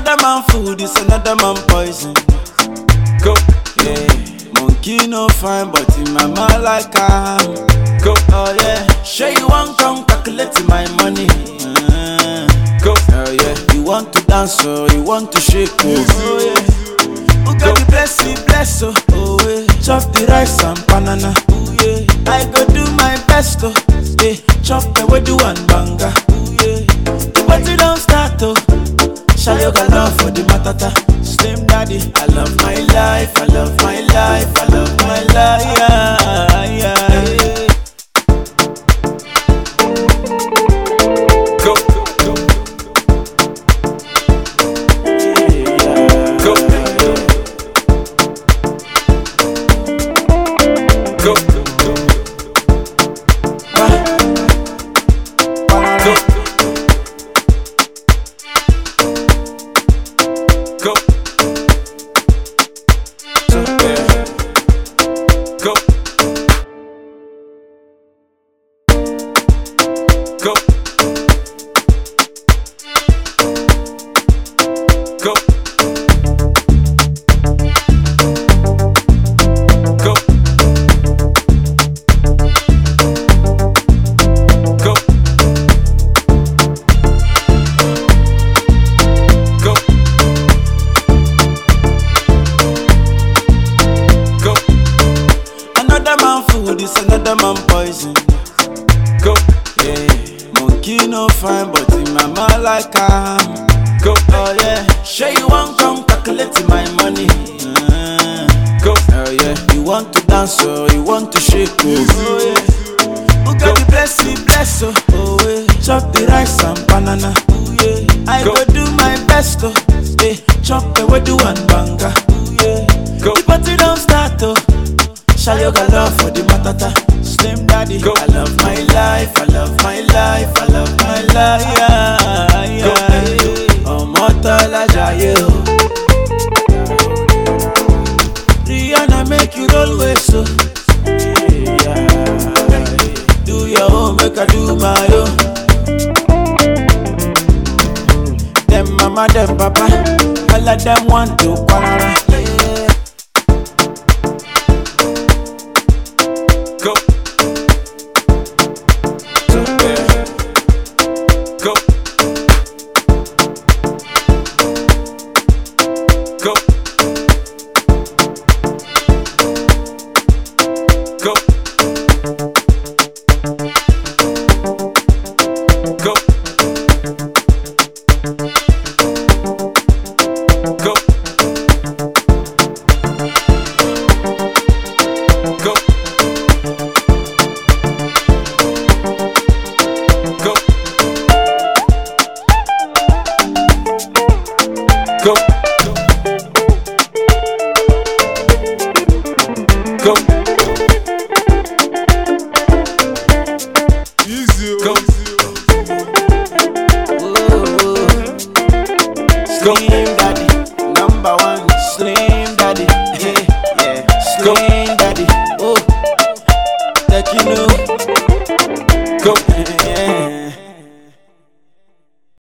Another man food is another man poison. Go, Yeah, monkey no fine, but in my mind like am. go, Oh yeah, sure you want come calculate my money. Uh, go. oh yeah, you want to dance or you want to shake oh, oh yeah. Who got the blessing, bless oh, oh yeah. Chop the rice and banana, oh yeah. I go do my best oh, yeah. Chop the wedu and banga, oh yeah. The party don't start oh. Shall you got love for the matata? Slim daddy, I love my life, I love my life, I love my life. Yeah, yeah, yeah. Go, go, go, go, go, go, go, go, go, go, go, Another man food is another man poison. go, Yeah, monkey no fine, but in my mind like am. go, Oh yeah, sure you want come calculate my money. Uh, go, oh yeah, you want to dance or you want to shake oh, oh yeah. Who got the blessing, bless oh, oh yeah. Chop the rice and banana, oh yeah. I Go. go do my best oh, yeah. Chop the wedu and banga, oh yeah. Go. The party don't start oh. Shall you got love for the matata? Slim daddy, Go. I love my life, I love my life, I love my life. Yeah, Go. yeah, yeah. Ọmọ tọ́lá jayé o. Rihanna make you roll with so. Yeah. Do your own, make I do my own. Them mama, them papa, all of them want to quarrel. Yeah. go, So, yeah. go, go, go, go, go, go, go, go, go, Easy, go. easy.